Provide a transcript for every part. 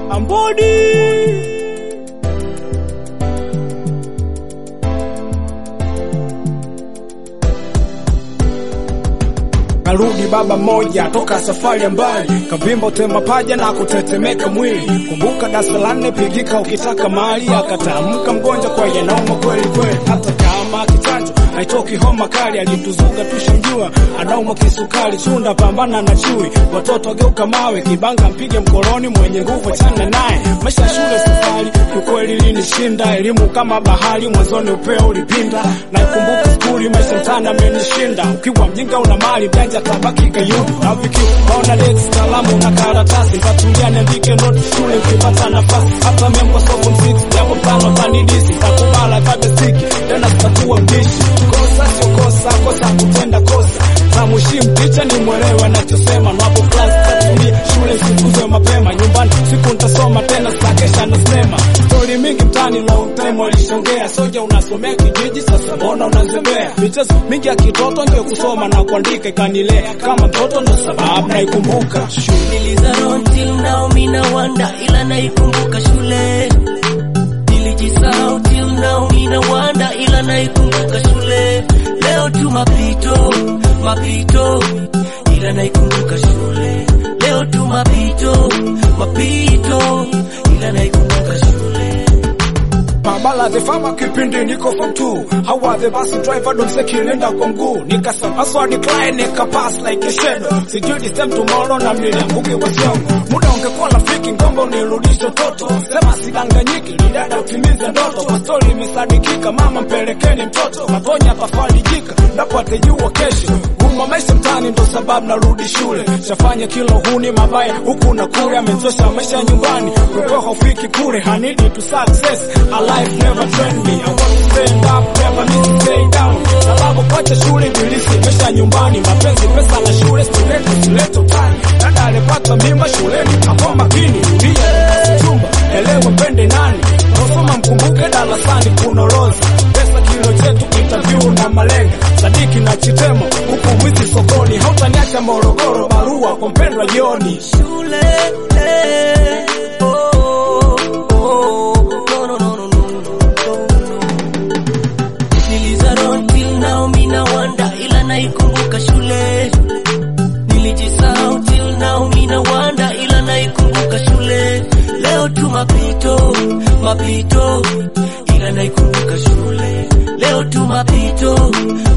Ambodi Karudi baba moja toka safari ya mbali, kavimba utema paja na kutetemeka mwili. Kumbuka darasa la nne, pigika ukitaka mali. Akatamka mgonjwa kwa yanauma kweli kweli, hata kama kichanjo haitoki homa kali. Alituzuga tushamjua, anauma kisukari. Chunda pambana na chui, watoto geuka mawe. Kibanga mpige mkoloni, mwenye nguvu chana naye. Maisha ya shule safari, kiukweli linishinda. Elimu kama bahari, mwanzoni upeo ulipinda. Naikumbuka skuli, maisha mtana amenishinda. Ukiwa mjinga una mali, mjanja tabaki kayudu. Na viki maona lex, kalamu na karatasi. Ntatulia niandike note shule, ukipata nafasi. Hata membo soko msiki, jambo tano tanidisi. Takubala kabesiki, tena sitakuwa mbishi. Kosa sio kosa, kosa kutenda kosa. Namuheshimu ticha ni mwelewe anachosema. Napo class tatulia, shule sikuzwe mapema. Nyumbani siku nitasoma tena, sitakesha na sinema. Stori mingi mtani, long time walishongea. Soja unasomea kijiji, sasa mbona unazembea? Michezo mingi ya kitoto ndio kusoma na kuandika, ikanilea kama mtoto, ndo sababu naikumbuka shule. Nilizarau till now mina wanda ila naikumbuka shule Nilijisahau till now mina wanda ila naikumbuka shule Leo tu mapito, mapito ila naikumbuka shule Leo tu mapito, mapito ila naikumbuka shule Pambala the farmer kipindi niko form 2 Hawa the bus driver don't say kilenda kwa mguu Nikasema so decline nika pass like a shadow Sijui this time tomorrow na mnilianguke kwa siangu Muda ungekuwa rafiki ngomba unirudishe toto Sema sidanganyiki lidada utimize ndoto Kwa story imesadikika mama mpelekeni mtoto Matonya atafarijika ndapo atajua kesho Guma maisha mtani ndo sababu narudi shule Shafanya kilo huni mabaya huku na kule Amechosha maisha nyumbani Kupewa hufiki kule Hanidi to success A life never trained me I want to stand up never need to stay down Sababu kwacha shule bilisi maisha nyumbani Mapenzi pesa na shule student usilete utani Dada alipata mimba shuleni Ako makini Pia chumba elewa pende nani Nasoma mkumbuke darasani kunoroza Pesa kilo chetu interview na malenga Sadiki na chitemo huku mwizi sokoni Hautaniacha Morogoro barua kwa mpendwa jioni shule eh, oh, oh, oh, no, no, no, no, no, no, no. Nilizarau till now mina wanda ila naikumbuka shule Nilijisahau till now mina wanda ila naikumbuka shule Leo tu mapito, mapito ila naikumbuka shule Leo tu mapito,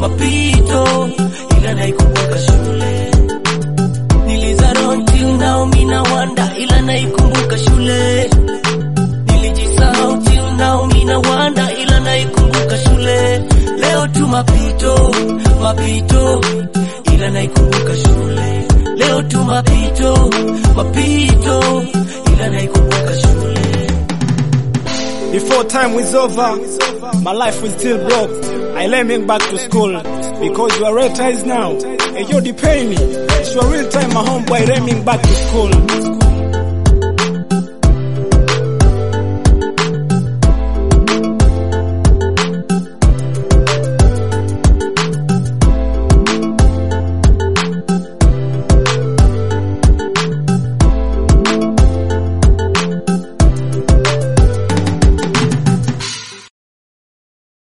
mapito ila naikumbuka shule Nilizarau till now mina wanda ila naikumbuka shule Nilijisahau till now mina wanda ila naikumbuka shule Leo tu mapito, mapito ila naikumbuka shule Leo tu mapito, mapito ila naikumbuka shule Before time is over, my life is still broke. I lemming back to school because you are red ties now. And you're the penny. It's your real time, my homeboy, lemming back to school.